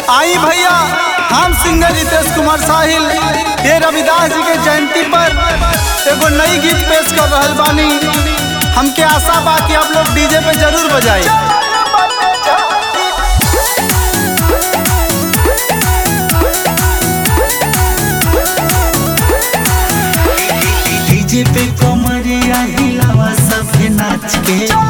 आई भैया हम सिंगर रितेश कुमार साहिल ये रविदास जी के जयंती पर एगो नई गीत पेश कर रहल बानी हमके आशा बा कि आप लोग डीजे पे जरूर बजाई डीजे पे कमरिया हिलावा सबके नाच के